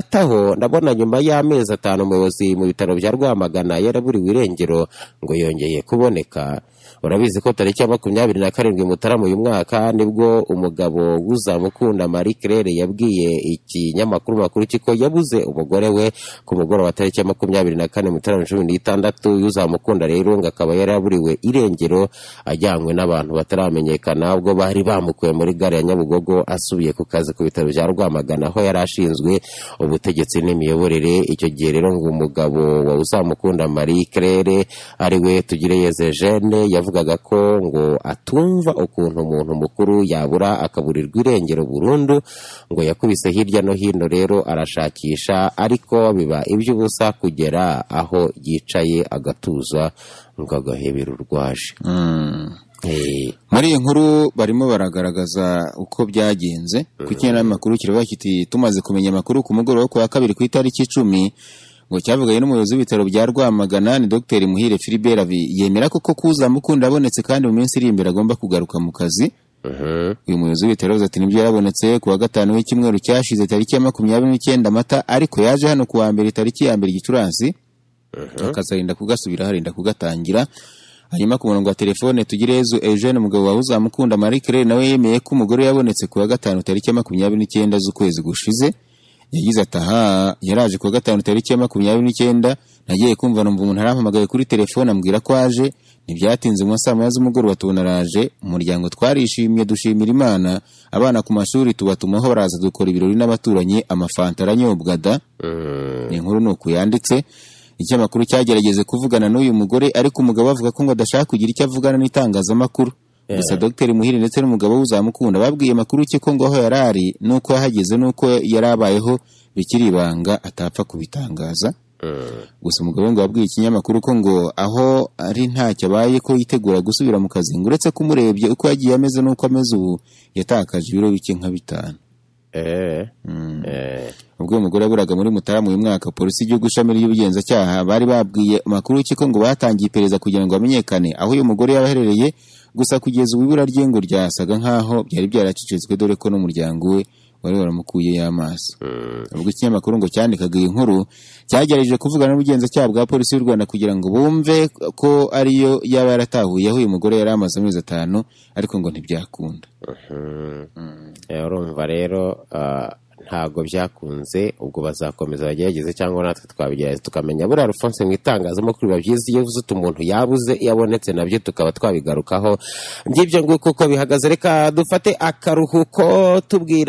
Hataho ndabona nyuma y'amezi atanu umuyobozi mu bitaro bya Rwamagana yaraburiwe irengero ngo yongeye kuboneka urabizi ko tariki ya makumyabiri na karindwi Mutarama uyu mwaka nibwo umugabo w'uzamukunda Marie Claire yabwiye ikinyamakuru makuru kiko yabuze umugore we ku mugoroba wa tariki ya makumyabiri na kane Mutarama cumi n'itandatu y'uzamukunda rero ngo akaba yaraburiwe irengero ajyanywe n'abantu bataramenyekana ubwo bari bamukuye muri gare ya Nyabugogo asubiye ku kazi ku bitaro bya Rwamagana aho yari ashinzwe ubutegetsi n'imiyoborere icyo gihe rero ngo umugabo wa uzamukunda Marie Claire ari we Tugireyeze Jeanne yavugaga ko ngo atumva ukuntu umuntu mukuru yabura akaburirwa irengero burundu ngo yakubise hirya no hino rero arashakisha ariko biba iby'ubusa kugera aho yicaye agatuza ngo agahebera urwaje Eh, muri iyi nkuru barimo baragaragaza uko byagenze ku kinyamakuru kiravuga kiti tumaze kumenya amakuru ku mugoroba wo ku wa kabiri ku itariki icumi ngo cyavuganye n'umuyobozi w'ibitaro bya Rwamagana ni Dr Muhire Philibert Abi yemera koko kuzamukunda abonetse kandi mu minsi iri imbere agomba kugaruka mu kazi mhm. uyu muyobozi w'ibitaro yavuze ati nibyo yarabonetse ku wa gatanu w'icyumweru cyashize tariki ya makumyabiri n'icyenda amata ariko yaje hano ku wa mbere tariki ya mbere gicurasi akazarinda kugasubira harinda kugatangira hanyuma ku murongo wa telefone tugireyezu eugene umugabo wawe uzamukunda marie claire nawe yemeye ko umugore yabonetse ku wa gatanu tariki ya makumyabiri n'icyenda z'ukwezi gushize yagize ati aha yaraje ku wa gatanu tariki ya makumyabiri n'icyenda nagiye kumva numva umuntu arampamagaye kuri telefone ambwira ko aje ntibyatinze mu ma saa moya z'umugoroba tubona araje umuryango twarishimye dushimira imana abana ku mashuri tubatumaho baraza dukora ibirori n'abaturanyi amafanta aranyobwa da ni inkuru ni uku yanditse ikinyamakuru cyagerageze kuvugana n'uyu mugore ariko umugabo avuga ko ngo adashaka kugira icyo avugana n'itangazamakuru gusa dogiteri muhire ndetse n'umugabo we uzamukunda babwiye makuru cye ko ngo aho yari ari n'uko yahageze n'uko yari abayeho bikiri ibanga atapfa kubitangaza gusa umugabo we ngo yabwiye ikinyamakuru ko ngo aho ari ntacyo abaye ko yitegura gusubira mu kazi ngo uretse ko umurebye uko yagiye ameze n'uko ameze ubu yatakaje ibiro bike nka bitanu Eh, eh. ubwo uyu mugore yaburaga muri mutarama uyu mwaka polisi y'igihugu ishami ry'ubugenzacyaha bari babwiye amakuru y'urukiko ngo batangiye iperereza kugira ngo hamenyekane aho uyu mugore yaba aherereye gusa kugeza ubu ibura rye ngo ryasaga nk'aho byari byaracecetswe dore ko n'umuryango we wari waramukuyeyo amaso ubwo ikinyamakuru ngo cyandikaga iyi nkuru cyagerageje kuvugana n'ubugenzacyaha bwa polisi y'u rwanda kugira ngo bumve ko ariyo yaba yaratahuye aho uyu mugore yari amaze amezi atanu ariko ngo ntibyakunda Eh, urumva rero ah, ntabwo byakunze ubwo bazakomeza bagerageze cyangwa natwe twabigerageza tukamenya buriya rufonse mu itangazamakuru biba byiza iyo uvuze uti umuntu yabuze iyo abonetse nabyo tukaba twabigarukaho ngibyo nguko uko bihagaze reka dufate akaruhuko tubwira